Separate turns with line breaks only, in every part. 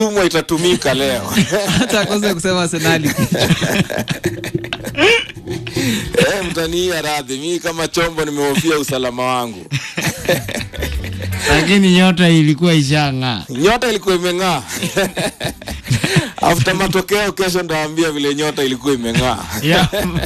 tumwa itatumika leo
hata akose kusema Arsenali
eh, mtaniia radhi mi kama chombo nimehofia usalama wangu
lakini nyota ilikuwa ishang'aa.
nyota ilikuwa imeng'aa after matokeo kesho ndaambia vile nyota ilikuwa imeng'aa
Yeah.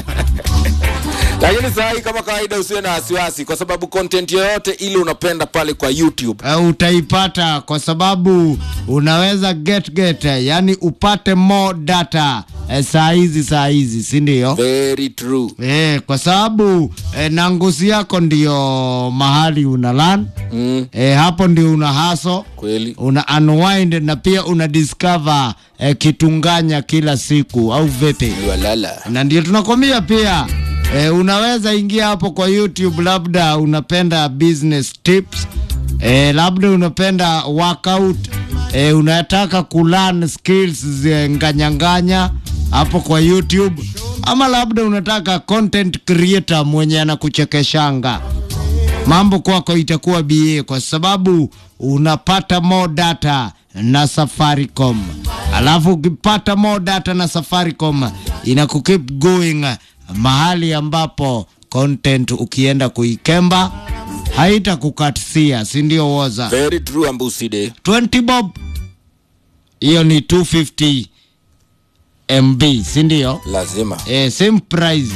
lakini saa hii kama kawaida usiwe na wasiwasi kwa sababu content yoyote ile unapenda pale kwa youtube
Uh, utaipata kwa sababu unaweza get get, yani upate more data eh, saa hizi saa hizi, si ndio?
very true
Eh, kwa sababu eh, nangusi yako ndio mahali una lan
mm,
eh, hapo ndio una haso
kweli
una unwind na pia una discover eh, kitunganya kila siku au vipi?
walala
na ndio tunakwambia pia e, unaweza ingia hapo kwa YouTube, labda unapenda business tips e, labda unapenda workout e, unataka kulearn skills za nganyanganya hapo kwa YouTube, ama labda unataka content creator mwenye anakuchekeshanga mambo kwako itakuwa BA kwa sababu unapata more data na Safaricom. Alafu ukipata more data na Safaricom inaku keep going mahali ambapo content ukienda kuikemba haitakukatisia, si ndio? Woza
very true ambuside
20 bob, hiyo ni 250 MB, si ndio?
lazima
Eh, same price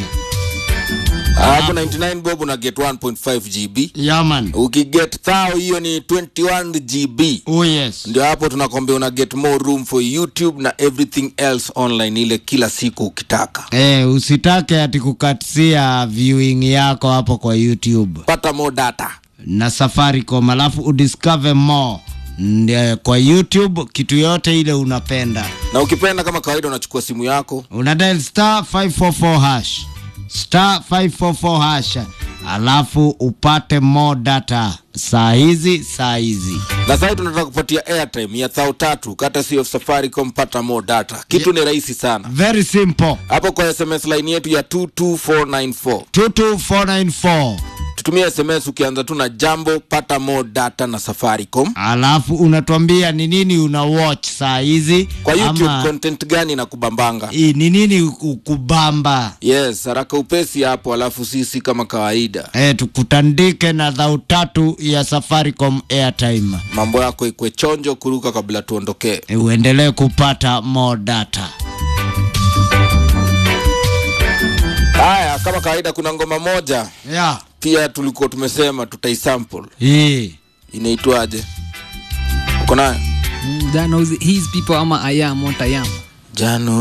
hapo 99 bob una get 1.5 gb
yaman.
ukiget thao hiyo ni 21 gb
Oh yes.
ndio hapo tunakwambia una get more room for youtube na everything else online ile kila siku ukitaka
Eh, usitake ati kukatisia viewing yako hapo kwa YouTube
pata more data
na Safaricom, alafu udiscover more Ndio, kwa YouTube kitu yote ile unapenda,
na ukipenda kama kawaida unachukua simu yako
una dial star 544 hash star 544 hash, alafu upate more data saa hizi saa hizi.
na sahii tunataka kupatia airtime ya thao tatu kata sio safaricom pata more data kitu ni rahisi sana
Very simple,
hapo kwa sms line yetu ya 22494
22494
tutumie sms ukianza tu na jambo pata more data na safaricom
alafu unatuambia ni nini una watch saa hizi
kwa youtube
ama
content gani na kubambanga
i- ni nini ukubamba
yes haraka upesi hapo alafu sisi kama kawaida
e, tukutandike na dhau tatu ya Safaricom airtime
mambo yako ikwe chonjo kuruka kabla tuondokee
e, uendelee kupata more data.
haya kama kawaida kuna ngoma moja
Yeah.
pia tulikuwa tumesema tutaisample
Hii.
inaitwaje uko nayo
that knows his people ama I am what I am
jano